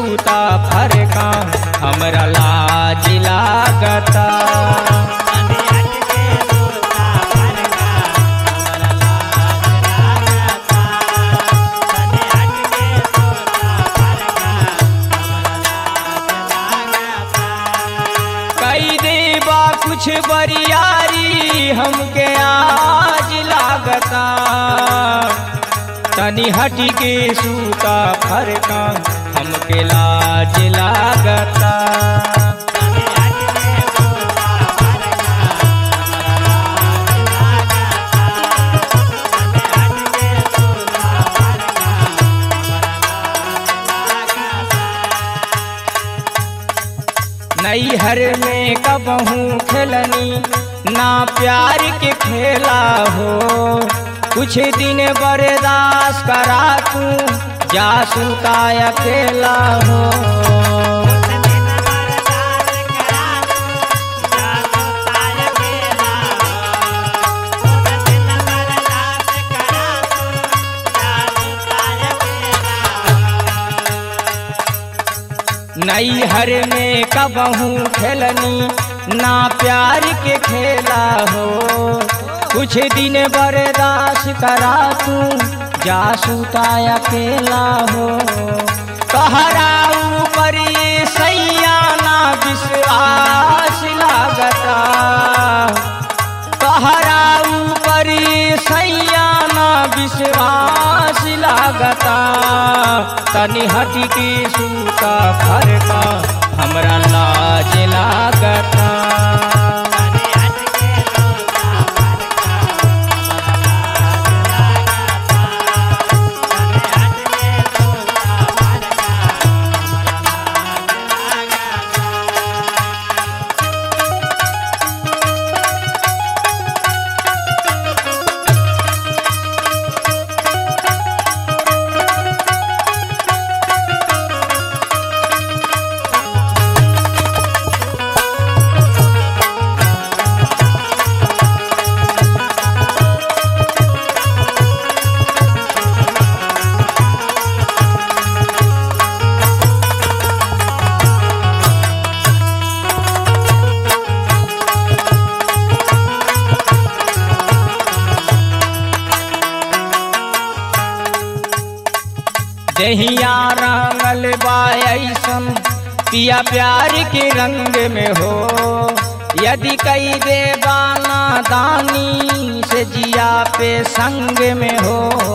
सूता फरका हमरा लाज लागता कई देबा कुछ बरियारी हमके आज लागता तनी हटी के सूता फरका हमके लाज लागता नैहर में कबहू खेलनी ना प्यार के खेला हो कुछ दिन बर्दाश्त करा तू जा सुता अकेला हो नैहर में कबहू खेलनी ना प्यार के खेला हो कुछ दिन बर्दाश्त करा तू जा सुता अकेला हो कहरा ऊपर ये सैया ना विश्वास लागता कहरा ऊपर ये सैया ना विश्वास लागता तनी हटी के सूता फरका हमरा लाज लागता दहिया रंगल बायसन पिया प्यार के रंग में हो यदि कई देवाना दानी से जिया पे संग में हो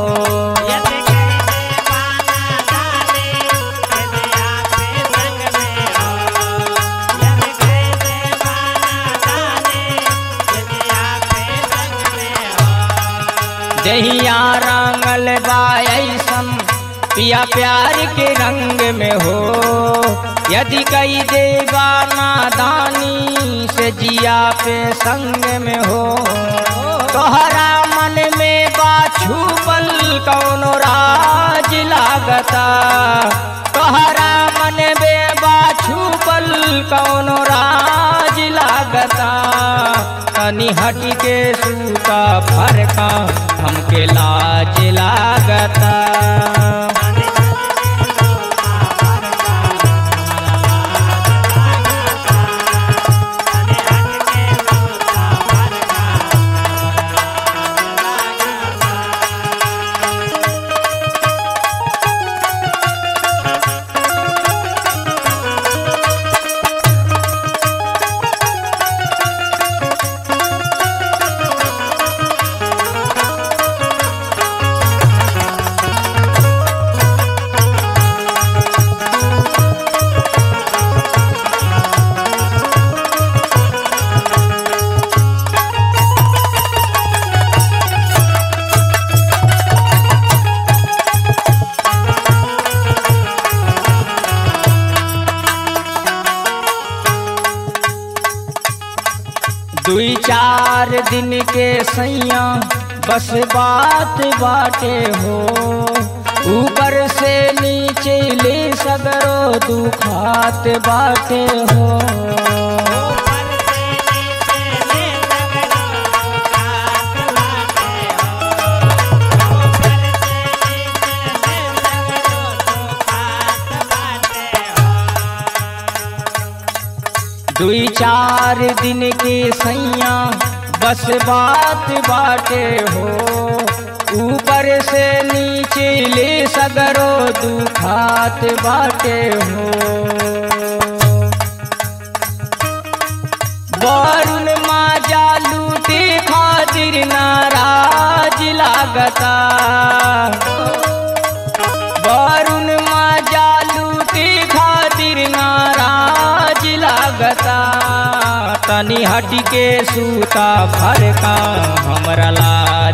दहिया रंगल बायसन पिया प्यार के रंग में हो यदि कई देवाना दानी से जिया पे संग में हो तोहरा मन में बाछू बल कौनो राज लागता तोहरा मन में बाछू बल कौनो राज लागता तनी हट के सूता फरका हमके लाज लागता दुई चार दिन के सैया बस बात बाटे हो ऊपर से नीचे ले सगरो दुखात बाटे हो दुई चार दिन के सैया बस बात बाटे हो ऊपर से नीचे ले सगरो दुखात बाटे हो वरुण माजा लूटे खातिर नाराज लागता वरुण माजा लूटे खातिर नाराज लागता तनी हट के सूता फरका हमरा ला